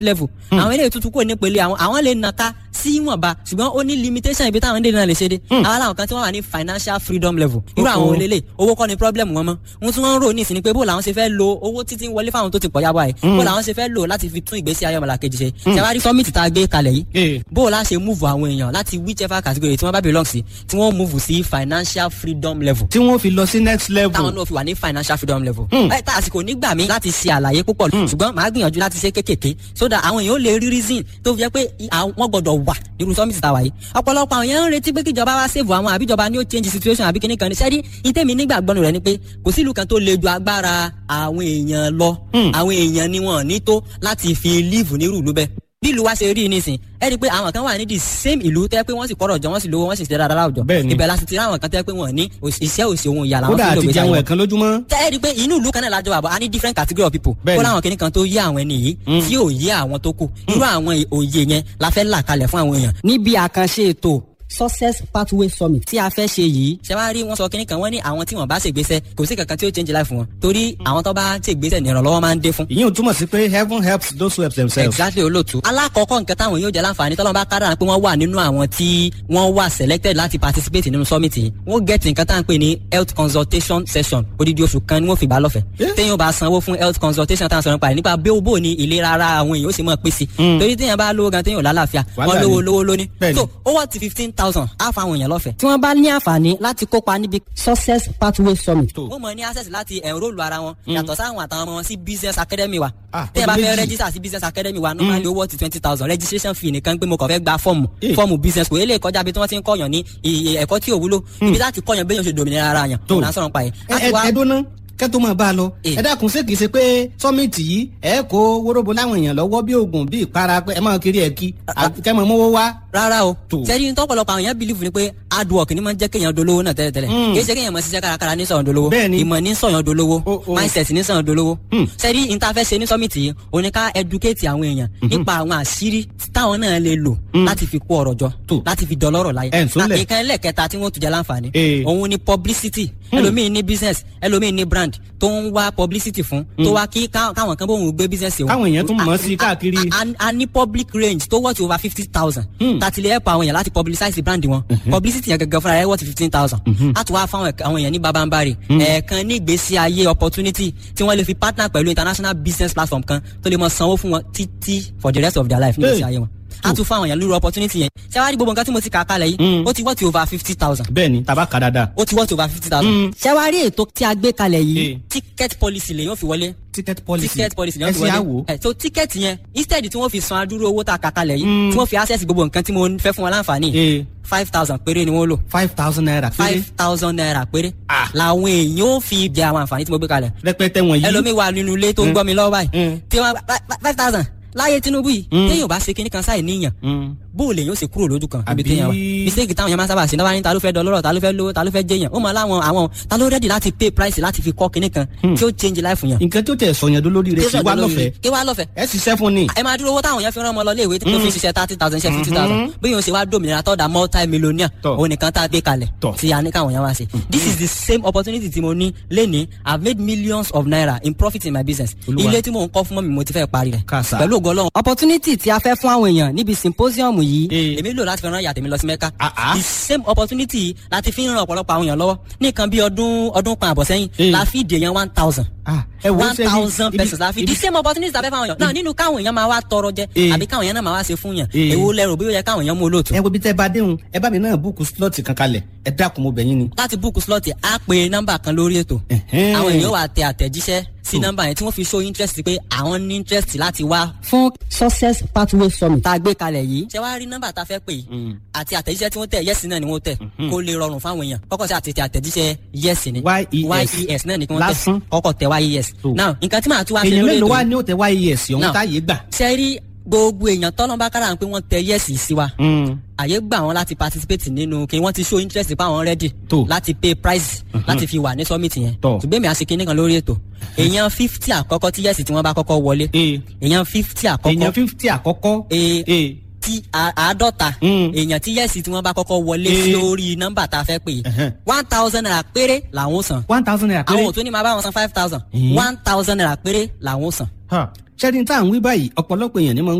level àwọn eléyìí tuntun kò ní pele àwọn àwọn lè nàka sí ìwọ̀nba ṣùgbọ́n ó ní limitation ibi táwọn dènà lè ṣe dé àwọn làwọn kan tí wọ́n wà ní financial freedom level irú àwọn Oh. olélè owó kọ́ ni problem wọn mọ́ ohun tí wọ́n ń rò ní ìsìn ni pé bó làwọn ṣe fẹ́ lo owó títí ń wọlé fáwọn tó ti pọ̀ yábọ̀ ẹ̀ bó làwọn ṣe fẹ́ lò láti fi tún ìgbésí ayé ọmọlàkejì ṣe ṣẹwárí summit tá a gbé kalẹ̀ yìí Eh. bó la ṣe move àwọn èèyàn láti whichever category tí wọ́n bá belong sí tí wọ́n move sí financial freedom level tí wọ́n fi lọ sí next level. táwọn náà fi wà ní financial freedom level. ẹ tá àsìkò nígbà mi láti ṣe àlàyé púpọ̀ ṣùgbọ́n màá gbìyànjú láti ṣe kékèké so that àwọn èèyàn ó lè rí reason tó fi jẹ́ pé i- àwọn- wọ́n gbọ́dọ̀ wà nírú summit tá a wà yìí. ọ̀pọ̀lọpọ̀ àwọn èèyàn ń retí pé kíjọba wá save àwọn àbí ìjọba ni ó change situation àbí kíní kan ní sẹ́rí ìtẹ́mi nígbàgbọ́nù rẹ̀ ni pé kò sí ìlú kan tó le ju agbára àwọn èèyàn lọ àwọn èèyàn ni wọn ní tó láti fi live nírú ìlú bẹ́ẹ̀ bí ìlú wa ṣe rí nísìn ẹ rí i pé àwọn kan wà ní the same ìlú tẹ́ pé wọ́n sì kọ́rọ̀ jọ wọ́n sì lówó wọ́n sì ṣe dáadáa láwùjọ Bẹ́ẹ̀ ni. ibẹ̀ láti ti rí àwọn kan tẹ́ pé wọ́n ní òṣì- iṣẹ́ òsì ohun ìyá làwọn kódà fi ń lò àti gbèsè jẹun àwọn ẹ̀kan lójúmọ́. tẹ́ ẹ rí i pé inú ìlú kan náà lájọ àbọ̀ a ní different category of people Bẹ́ẹ̀ni. kó láwọn kìnnìkan tó yé àwọn ẹni yìí tí ò yé àwọn tó kù irú àwọn òye yẹn la fẹ́ là kalẹ̀ fún àwọn èèyàn. níbi àkànṣe ètò success pathway summit tí a fẹ́ ṣe yìí ṣe wá rí wọn sọ kínní kan wọ́n ní àwọn tí wọ́n bá ṣègbésẹ̀ kò sí kankan tí ó change life wọn torí àwọn tó bá ṣègbésẹ̀ ní ìrànlọ́wọ́ máa ń dé fún ìyẹn ò túmọ̀ sí pé heaven helps those who help themselves. exactly olóòtú. alákọ̀ọ́kọ́ nǹkan táwọn yóò jẹ́ láǹfààní tọ́lọ́ bá kádàrá pé wọ́n wà nínú àwọn tí wọ́n wà selected láti participate nínú summit yìí wọ́n get nǹkan tá à ń pè ní health consultation session odidi oṣù kan ni wọ́n fi gbà lọ́fẹ̀ẹ́. téèyàn bá sanwó fún health consultation tá à ń sọ̀rọ̀ nípa rẹ̀ nípa bí ó bò ní ìlera ara àwọn èèyàn ó sì mọ̀ pé sí. torí téèyàn bá lówó gan téèyàn ò lálàáfíà Wàhálà wọ́n lówó ni. lówó lóní. Bẹ́ẹ̀ni. so ó wà ti fifteen thousand á fa àwọn èèyàn lọ́fẹ̀ẹ́. tí wọ́n bá ní àǹfààní láti kópa níbi success pathway summit. Tó. wọ́n mọ̀ ní access láti enrol ara wọn yàtọ̀ sáwọn àtàwọn ọmọ wọn sí business academy wa. Ah, tẹ́yà bá ọdún fẹ́ méjì. register sí business academy wa normally owó ti twenty thousand registration fee nìkan pé mo kàn fẹ́ gba fọ́ọ̀mù Eh. fọ́ọ̀mù business kò eléyìí kọjá bí tí wọ́n ti ń kọ́yàn ní iye ẹ̀kọ́ tí ò wúlò ibi láti kọ́yàn béèyàn ṣe dòmìnira ara yàn Tó. òun à ń sọ̀rọ̀ pa yìí. ẹ láti ẹ wá ẹ dúná kẹ́tọ́ máa bá a lọ. Eh. ẹ dákun ṣé kìí ṣe pé sọ́mìtì yìí ẹ kó wóróbo láwọn èèyàn lọ́wọ́ bí oògùn bí ìpara pé ẹ máa kiri ẹ̀ kí kẹ́ máa mówó wá. rárá o Tó. sẹ́ni ní tọ́pọ̀lọpọ̀ àwọn èèyàn believe ni pé hard work ni máa ń jẹ́ kéèyàn dolówó náà tẹ́lẹ̀tẹ́lẹ̀ Mm. kì í ṣe kéèyàn máa ṣiṣẹ́ kárakára ní sọ̀yàn dolówó Bẹ́ẹ̀ni. ìmọ̀ ní sọ̀yàn dolówó O- o. mindset ní sọ̀yàn dolówó Mm. sẹ́ni ní ta fẹ́ ṣe ní summit yìí òun ni ká educate àwọn èèyàn nípa àwọn àṣírí táwọn náà lè lò láti fi kó ọrọ̀ jọ Tó. láti fi dọlọ́rọ̀ láyé Ẹ̀ ń sólẹ̀. nǹkan ẹlẹ́kẹta tí wọ́n tún jẹ́ láǹfààní Eh. òun ni publicity ẹlòmíì ní business ẹlòmíì ní brand tó ń wá publicity fún tó wá kí ká- káwọn kan bóun gbé business òun Káwọn èèyàn tún mọ̀ ọ́ sí A- káàkiri. a- a- a ní public range tó worth over fifty thousand tàtí lè help àwọn èèyàn láti publicize brand wọn publicity yẹn gangan fúnra rẹ̀ worth fifteen thousand a tún wá fáwọn ẹ̀ka- àwọn èèyàn ní babambari ẹ̀ẹ̀kan ní ìgbésí ayé opportunity tí wọ́n lè fi partner pẹ̀lú international business platform kan tó lè mọ sanwó fún wọn títí for the rest of their life ní ìgbésí Hey. ayé wọn a tún fáwọn èèyàn lórí opportunity yẹn ṣé wàá rí gbogbo nǹkan tí mo ti kà kalẹ̀ yìí ó ti worth over fifty thousand bẹ́ẹ̀ ni tàbá kà dáadáa. ó ti worth over fifty thousand. ṣé wàá rí ètò tí a gbé kalẹ̀ yìí Eh. ticket policy lè yóò fi wọlé ticket policy ticket policy ni ẹ wọ́n fi ṣe wọlé àwò. ẹ so ticket yẹn instead tí wọ́n fi san adúrú owó tá a kà kalẹ̀ yìí tí wọ́n fi access gbogbo nǹkan tí mo fẹ́ fún wọn láǹfààní Eh. five thousand péré ni wọ́n lò five thousand naira péré five thousand naira péré Ah. làwọn èèyàn ó fi jẹ àwọn àǹfààní tí mo gbé kalẹ̀ rẹpẹtẹ wọ̀nyí. ẹlòmíì wà nínú ilé tó ń gbọ́ mi lọ́wọ́ báyìí Mm. tí wọ́n five thousand láyé Tinubu yìí téèyàn bá ṣe kinní kan sáì níyàn Mm. bó o lè yóò ṣe kúrò lójú kan ibi Àbí- téèyàn wà mistake táwọn yẹn máa ń sábà ṣe náà wá ní ta ló fẹ́ dọlọ́rọ̀ ta ló fẹ́ lówó ta ló fẹ́ jẹyàn ó mọ láwọn àwọn ta ló rẹ́dì láti pay price láti fi kọ́ kinní kan tí ó change life yàn. nǹkan tó tẹ̀ sọ̀yàn lórí rẹ̀ kí wá lọ́fẹ̀ẹ́ kí wá lọ́fẹ̀ẹ́ ẹ ṣiṣẹ́ fún ni. ẹ máa dúró owó táwọn yẹn fi rán ọmọ lọ léèwé tí kò fi ṣiṣẹ́ thirty thousand ṣe fifty thousand bí yóò ṣe wá dòmìnira tọ́da multi millionaire Tọ́. òun nìkan tá a gbé kalẹ̀ Tọ́. tí a ní káwọn yẹn wá ṣe. this is the same opportunity tí mo ní lénìí i have made millions of naira in profit in my business Olúwa. ilé tí mò ń kọ́ fún mọ́ mi mo ti fẹ́ parí rẹ̀ Kàsà. pẹ̀lú ògo Ọlọ́run. opportunity tí a fẹ́ fún àwọn èèyàn níbi symposium yìí Eh. èmi lò láti fi rán ìyá tèmi lọ sí mẹ́ka Ah, ah. the same opportunity láti fi ń ran ọ̀pọ̀lọpọ̀ àwọn èèyàn lọ́wọ́ ní nǹkan bí ọdún ọdún kan àbọ̀ sẹ́yìn Eh. la fi dè yẹn one thousand Ah, ẹ wo one ṣe bí- thousand ibi- pesos la fi ibi- the same opportunity tàbí fáwọn èèyàn náà nínú káwọn èèyàn máa wá tọrọ jẹ Eh. àbí káwọn èèyàn náà máa wá ṣe fún yàn Eh. èwo lẹrù bí ó yẹ káwọn èèyàn mú olóòtú. ẹ wo bí tẹ́ bá déhùn ẹ bá mi náà búùkù slọ́ọ̀tì kan kalẹ̀ ẹ dákun mo bẹ̀ yín ni. láti búùkù slọ́ọ̀tì á pe nọ́mbà kan lórí ètò Ẹ̀hẹ́n. àwọn èèyàn wà tẹ àtẹ̀jíṣẹ́ sí nọ́mbà yẹn tí wọ́n fi show interest pé àwọn ní interest láti wá. fún success pathway summit tá a gbé kalẹ̀ yìí. ṣé wàá rí nọ́mbà tá a fẹ́ pè yìí àti àtẹ̀jíṣẹ́ tí wọ́n tẹ̀ yẹ́sì náà ni wọ́n tẹ̀ kó lè rọrùn fáwọn èèyàn kọ́kọ́ sí àti àtẹ̀jíṣẹ́ yẹ́sì ni YES. yes náà ni kí wọ́n Lásán. tẹ̀ kọ́kọ́ tẹ̀ yes. Tó. now nǹkan tí màá tún wá ṣe èèyàn lórí mélòó ètò wá yìí ní òtẹ́ wáyé ẹ̀sìn ọ̀hún Now. táyé gbà. ṣe rí gbogbo èèyàn tọ́lọ́mbà kára pé wọ́n tẹ yẹ́sì sí wa àyè gbà wọn láti participate nínú kí wọ́n ti show interest pa àwọn ready Tó. láti pay price láti fi wà ní summit yẹn Tọ́. ṣùgbọ́n èmi àṣekí nìkan lórí ètò èèyàn fifty àkọ́kọ́ tí yẹ́sì tí wọ́n bá kọ́kọ́ wọlé Ee. èèyàn fifty èèyàn àkọ́kọ́ fífítì àkọ́kọ́. Ee. Ee. tí tí a- àádọ́ta Mm. èèyàn tí yẹ́sì tí wọ́n bá kọ́kọ́ wọlé Eh. sí orí nọ́mbà tá a fẹ́ pè Ẹ̀hẹ́n. é one thousand naira péré làwọn ó san one thousand naira péré. àwọn ò tún ní máa bá wọn san five thousand Eh. one thousand naira péré làwọn ó san. ṣẹ́ni tá à ń wí báyìí ọ̀pọ̀lọpọ̀ èèyàn ni mo ń